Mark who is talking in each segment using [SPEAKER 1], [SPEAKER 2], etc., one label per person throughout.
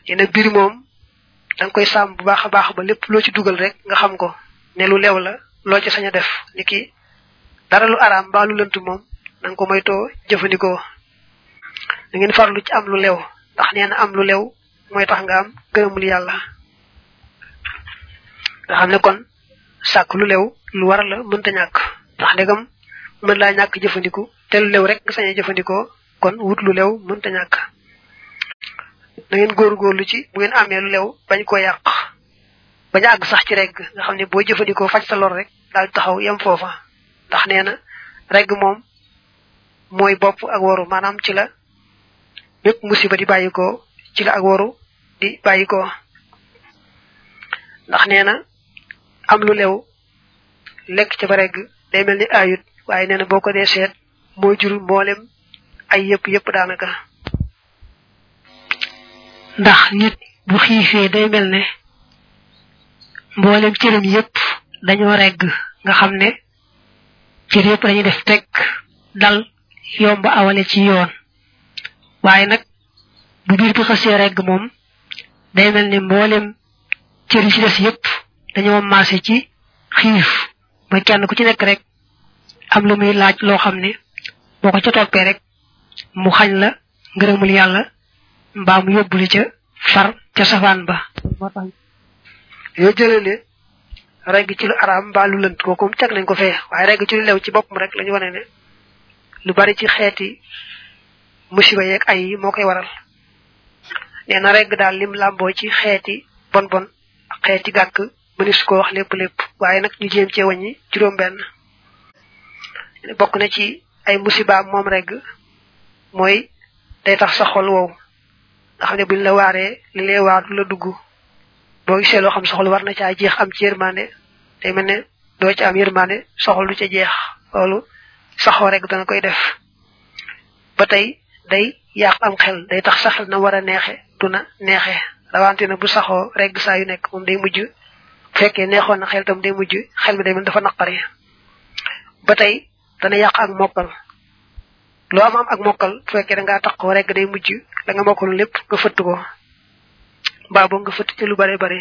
[SPEAKER 1] yene bir moom dang koy sàmm bu baax a baax ba lépp loo ci dugal rek nga xam ko ne lu lew la loo ci sañ a def niki dara lu araam mbaa lu lënt moom nang ko moytoo jëfandikoo da ngeen farlu ci am lu lew ndax nee na am lu lew mooy tax nga am gërëmul yàlla nga xam ne kon sàkk lu lew lu war la mënta ñàkk ndax ndegam mën laa ñàkk jëfandiku te lu lew rek nga sañee jëfandikoo kon wut lu lew mënta ñàkk da ngeen góorgóorlu ci bu ngeen amee lu lew bañ ko yàq bañ àgg sax ci regg nga xam ne boo jëfandikoo faj sa lor rek daal taxaw yem foofa ndax nee na regg moom mooy bopp ak waru maanaam ci la bépp musiba di bàyyikoo ci la ak waru di bàyyikoo ndax nee na am lu lew lekk ca ba regg day mel ni ayut waaye nee na boo ko dee seet moo jur mboolem ay yëpp yëpp daanaka ndax nit bu xiifee day mel ne mboolem cëram yëpp dañoo regg nga xam ne cër yëpp dañuy def tekk dal yomb awale ci yoon waaye nag bu biir bi xasee regg moom day mel ne mboolem cër yi ci des yëpp dañoo maase ci xiif ba kenn ku ci nekk rek am lu muy laaj loo xam ne boo ko ca toppee rek mu xañ la ngërëmul yàlla mbaa mu yóbbuli ca far ca safaan ba moo tax yoo jëlee ne regg ci lu araam mbaa lu lënt kooku teg nañ ko fee waaye regg ci lu lew ci boppam rek la ñu wane ne lu bari ci xeeti musiba yeeg ay yi moo koy waral nee na regg daal lim làmboo ci xeeti bon bon ak xeeti gàkk mënis ko wax lépp lépp waaye nag ñu jéem cee wàññi juróom benn bokk na ci ay musiba moom regg mooy day tax sa xol wow nga xam ne buñ la waaree li lay waar du la dugg boo gisee loo xam soxla war na caa jeex am ci yërmande day mel ne doo ci am yërmande soxla du ca jeex loolu saxoo rek dana koy def ba tey day yàq am xel day tax sa xel na war a neexe du na neexe rawante na bu saxoo rek saa yu nekk moom day mujj bu fekkee neexoon na xel tam day mujj xel mi day mel dafa naqari ba tey dana yàq ak mokkal loo am am ak mokkal bu fekkee da ngaa taxoo rek day mujj la nga mokkal lépp nga fëtt ko mbaa boo nga fëtt ci lu bare bare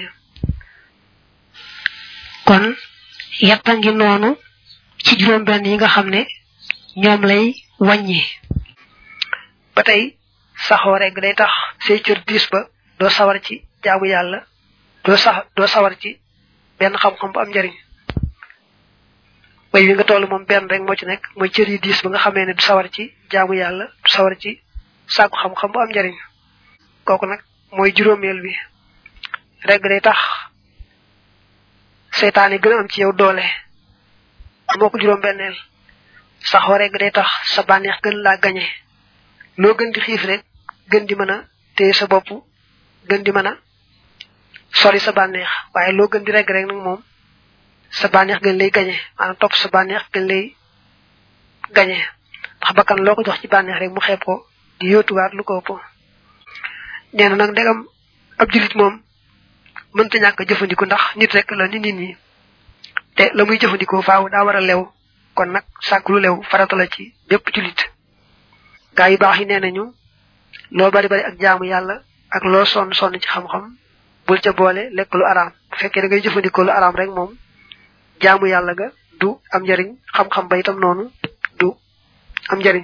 [SPEAKER 1] kon yetta ngi noonu ci juróom benn yi nga xam ne ñoom lay wàññi ba tey saxoo rek day tax say cër diis ba doo sawar ci jaamu yàlla doo sax doo sawar ci benn xam-xam bu am njariñ way wi nga toll moom benn rek moo ci nekk mooy cër yi diis ba nga xamee ne du sawar ci jaamu yàlla du sawar ci sàkku xam-xam bu am njariñ kooku nag mooy juróomeel bi rek day tax seytaan yi gën a am ci yow doole moo ko juróom benneel saxoo rek day tax sa bànneex gën laa gañe loo gën di xiif rek gën di mën a téye sa bopp gën di mën a sori sa bànneex waaye loo gën di reg rek nag moom sa bànneex gën lay gañe maanaam topp sa bànneex gën lay gañe ndax bakkan loo ko jox ci bànneex rek mu xeeb ko di yóotuwaat lu ko ëpp nee na nag ndegam ab julit moom mënta ñàkk jëfandiku ndax nit rek la ni nit ñi te la muy jëfandikoo faaw daa war a lew kon nag sàkk lu lew farata la ci bépp julit gaa yu baax yi nee nañu loo bari bari ak jaamu yàlla ak loo sonn sonn ci xam-xam bul ca boole lekk lu araam bu fekkee da ngay jëfandikoo lu araam rek moom jaamu yàlla ga du am njariñ xam-xam ba itam noonu du am njariñ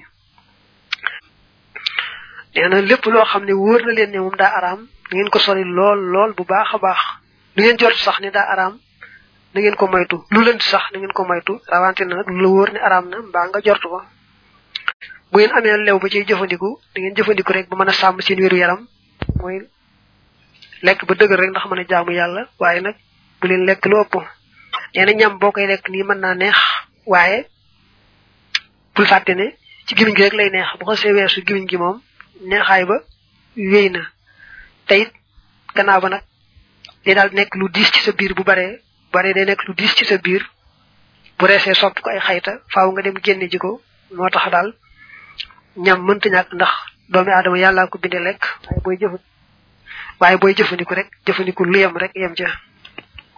[SPEAKER 1] nee na lépp loo xam ne wóor na leen ne moom daa araam na ngeen ko sori lool lool bu baax a baax lu ngeen jort sax ne daa araam na ngeen ko moytu lu lënt sax na ngeen ko moytu rawante na nag lu la wóor ne araam na mbaa nga jort ko bu ngeen amee lew ba ciy jëfandiku da ngeen jëfandiku rek ba mën a sàmm seen wéru yaram mooy lekk ba dëgër rek ndax mën a jaamu yàlla waaye nag bu leen lekk lu ëpp nee na ñam boo koy lekk nii mën naa neex waaye bul fàtte ne ci gimiñ gi rek lay neex bu ko see weesu gimiñ gi moom neexaay ba wéy na te it gannaaw ba nag day daal nekk lu diis ci sa biir bu baree bare day nekk lu diis ci sa biir bu reesee sopp ko ay xayta faaw nga dem génne ji ko moo tax daal ñam mënta ñàkk ndax doomi aadama yàllaa ko bindee lekk waaye booy jëf waaye booy jëfandiku rek jëfandiku lu yem rek yem ca